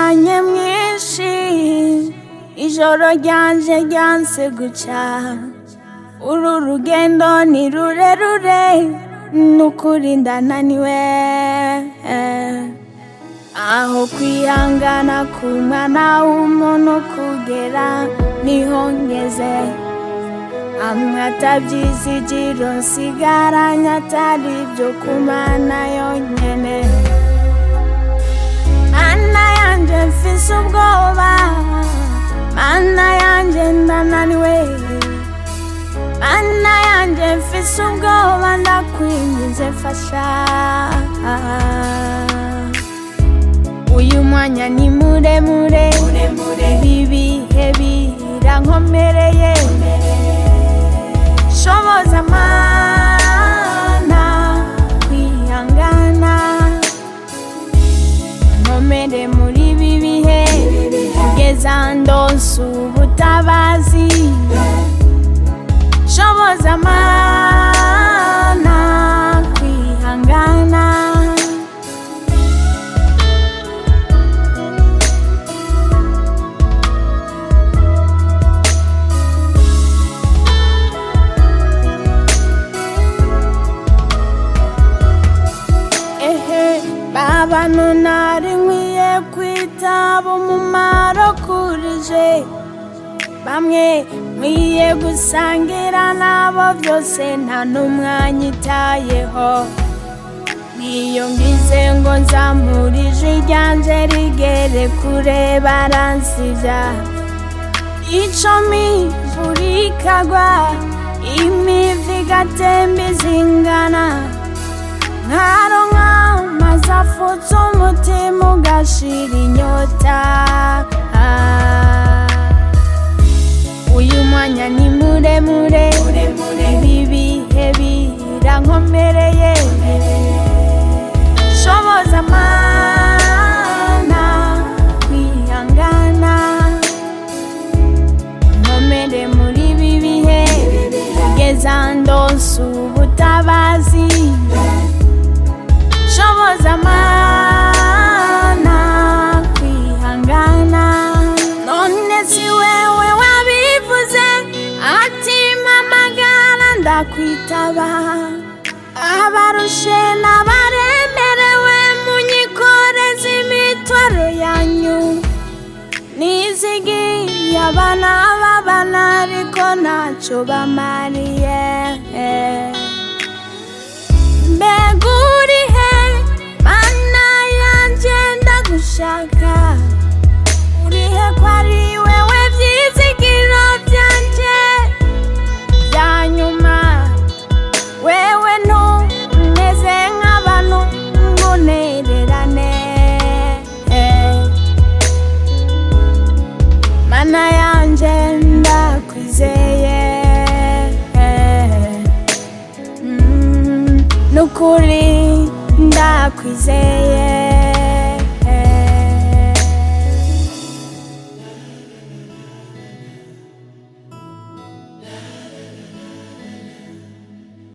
umwanya mwinshi ijoro ryanje ryanse guca uru rugendo ni rurerure nukuri ndananiwe aho kwihangana k'umwana w'umuntu kugera niho ngeze amwe atabyizigiro nsigaranye atari ibyo kumana yonyene mana yanje mfise ubwoba mana yanje ndananiwe mana yanje mfise ubwoba ndakwinginze mfasha uyu mwanya ni muremure ibi bihe birankomereye shoboza mana kwihangana nkomere muri ibi bihe kugeza ndonse ubutabazi shoboza mana kwihangana ehe babano nari nkwiye kwitaba umumaro kurije bamwe nkwiye gusangira nabo byose nta n'umwanya itayeho niyo ngize ngo nzamurije ryanje rigere kure baransivya icumi buri kagwa imivi igatemba izingana nkaronka maze afutse umutima ugashira inyota uyu mwanya ni muremure ibi bihe birankomereye shoboza mana kwihangana nkomere muri ibi bihe kugeza ndonse ubutabazi shoboza mana kwihangana none si wewe wabivuze ati mpamagara ndakwitaba abarushe n'abaremerewe munyikoreze imitwaro yanyu nizigiye abana b'abana ariko ntacyo bamariye mbega urihe mana yanjye ndagushaka urihe ko ari wewe byizigiro byanjye bya nyuma wewe ntumeze nk'abantu ngunererane mana yanjye ndakwizeye Mm, nukuri ndakwizeye